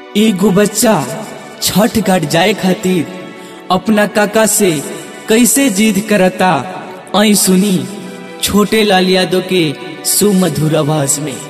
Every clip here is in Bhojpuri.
एगो बच्चा छठ घाट जाए खातिर अपना काका से कैसे जिद करता आई सुनी छोटे लाल यादव के सुमधुर आवाज में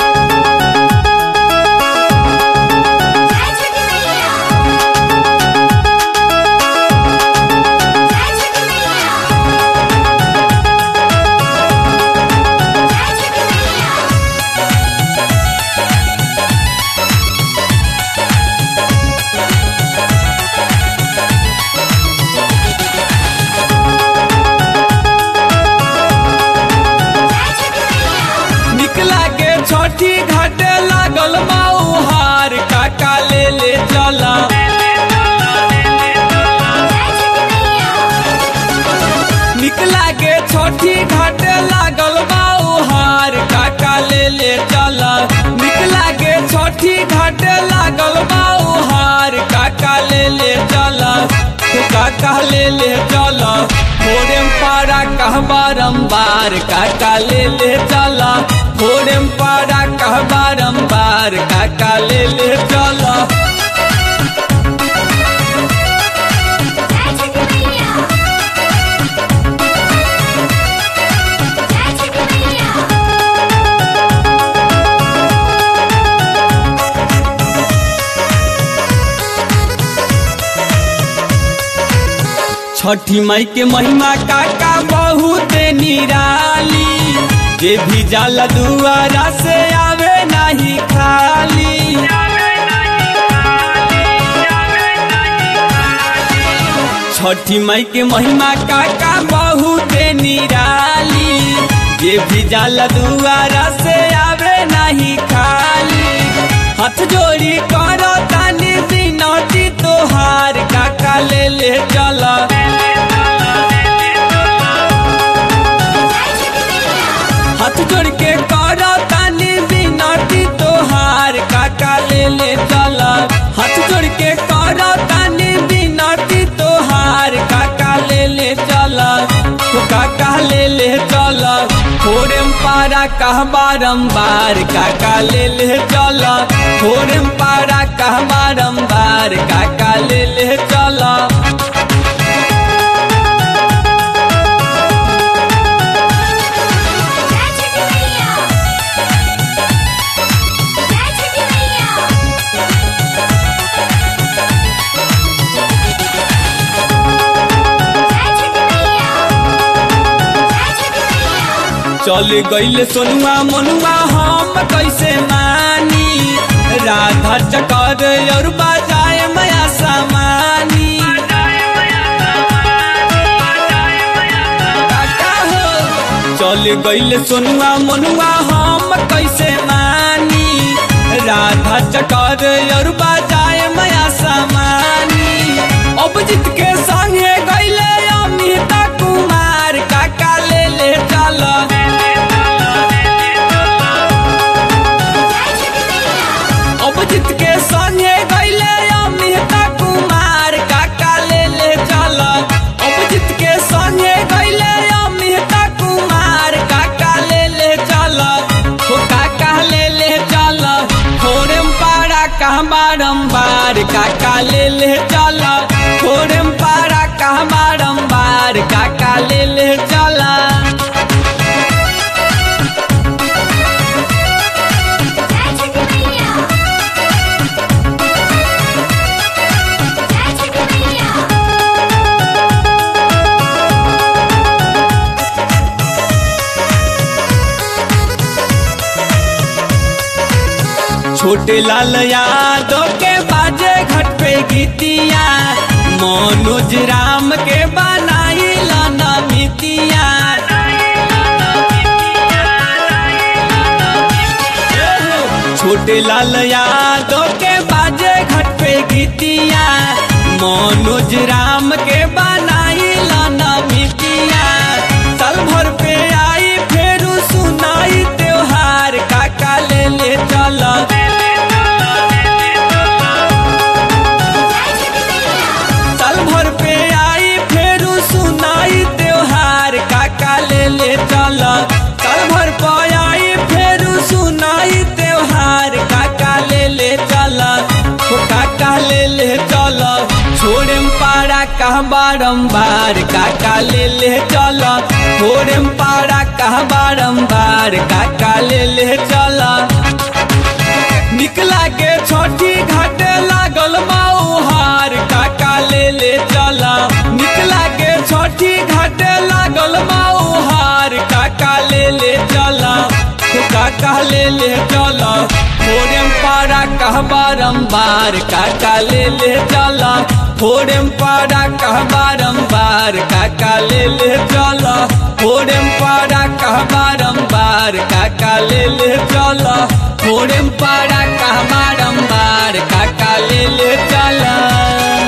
निकला के छठी घाटे लागल माउहार काका ले ले चला निकला के छठी घाटे लागल माउहार काका ले ले चला निकला के छठी घाटे लागल माउहार काका ले ले चला तो काका ले ले चला थोड़े पारा कह बारम्बार काका ले ले चला थोड़े पारा कह बारम्बार काका ले ले चला छठी मई के महिमा काका बहुत निराली जे भी जाला दुआरा से आवे नहीं खाली छठी मई के महिमा काका बहुत निराली जे भी जाला दुआरा से आवे नहीं खाली हाथ जोड़ी करो तानी बिनती तोहार काका ले ले चला हाथ जोड़ के करो तानी बिनती तोहार काका ले ले चला हाथ जोड़ के करो तानी बिनती तोहार काका ले ले चला तो काका ले ले चला थोड़े पारा कह बारम्बार काका ले ले चला थोड़े पारा कह बारम्बार काका ले ले चला चल गईल सोनुआ मनुआ हम कैसे मानी राधा चकर और बाजाए माया सामानी काका हो चल गईल सोनुआ मनुआ हम कैसे मानी राधा चकर और बाजाए माया सामानी अब जीत के संगे गईले अमिता कुमार काका ले ले चल अभिजीत के संगे गईले अमिता कुमार काका ले ले चल अभिजीत के संगे गईले अमिता कुमार काका ले ले चल हो काका ले ले चल थोड़े पारा कह बारम्बार काका ले ले चल थोड़े पारा कह बारम्बार काका ले ले चला छोटे लाल यादव के बाजे घट पे गीतिया मनोज राम के बनाई लाना मितिया छोटे लाल यादव के बाजे घट पे गीतिया मनोज राम के बनाई लाना मितिया साल भर पे आई फेर सुनाई त्योहार काका ले ले चला साल भर पे आई फेर सुनाई त्योहार काका ले ले चल साल भर पे आई फेर सुनाई त्योहार काका ले ले चल काका ले ले चल छोड़े पारा कह बारम्बार काका ले ले चल छोड़े पारा कह बारम्बार काका ले ले चल निकला के छोटी घाटे लागल माउहार काका ले ले चल निकला के छोटी घाटे लागल माउहार काका ले ले चल तो काका ले ले चल थोड़े पारा कह बारम्बार काका ले ले चल थोड़े पारा कह बारम्बार काका ले ले चल थोड़े पारा कह बारम्बार काका ले ले चल थोड़े पारा कह बारम्बार काका ले ले चल